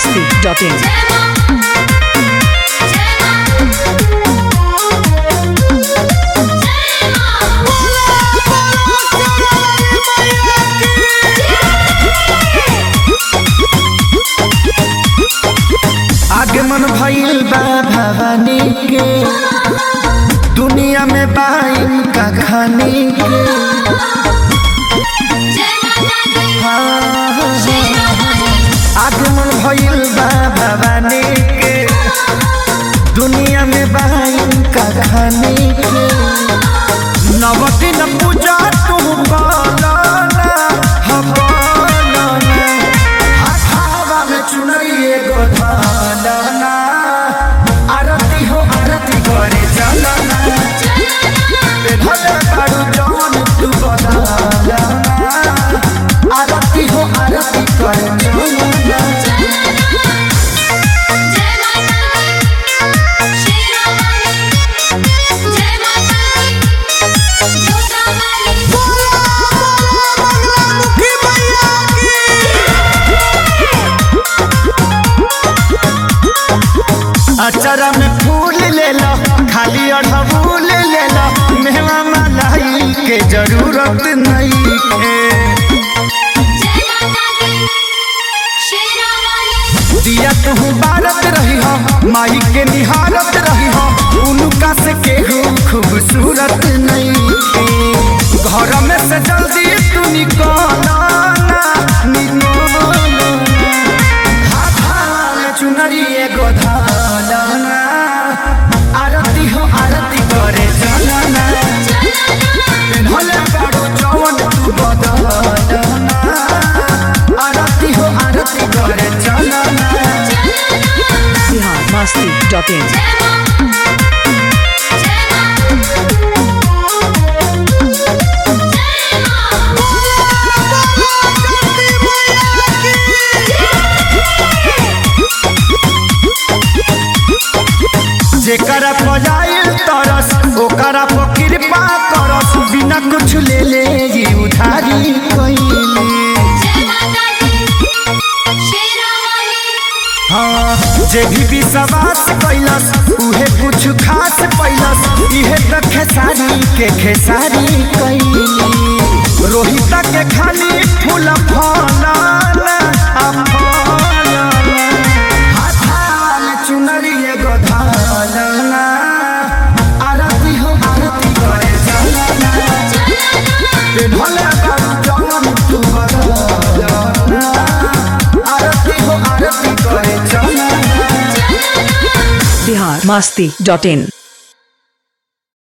biharmasti.in आगमन भइल बा भवानी के दुनिया में बाइन का खानी के आगमन भइल बा भवानी के दुनिया में बाइन का खानी के नवदिन पूजा तू पालना हम पालना हाथावा में चुनरिए गो धालना आरती हो आरती करे चलना भले कारू जवन तू बदलना आरती हो आरती करे चलना अचरा में फूल ले लो खाली अड़हुल ले लो मेवा मलाई के जरूरत नहीं है दिया कहूँ बारत रही हो माई के निहारत रही हो उनका से केहू खूबसूरत नहीं है घर में से जल्दी तू निकलो ना निकलो हाथ चुनरी एगो धालना आरती हो आरती करे चलना भले बाड़ू जवन तू बदलना आरती हो आरती करे चलना biharmasti.in जेकरा पजाइल तरस ओकरा पर कृपा करस बिना कुछ ले ले जी उधारी कइले हाँ जे भी विश्वास कैलस उहे कुछ खास पैलस इहे त खेसारी के खेसारी कैली रोहित के खाली फूल फलाना आ फलाना हाथाल चुनरी एगो धालना आरती हो आरती करे चलना भले बाबू जवन तू बदलना आरती हो आरती करे चलना biharmasti.in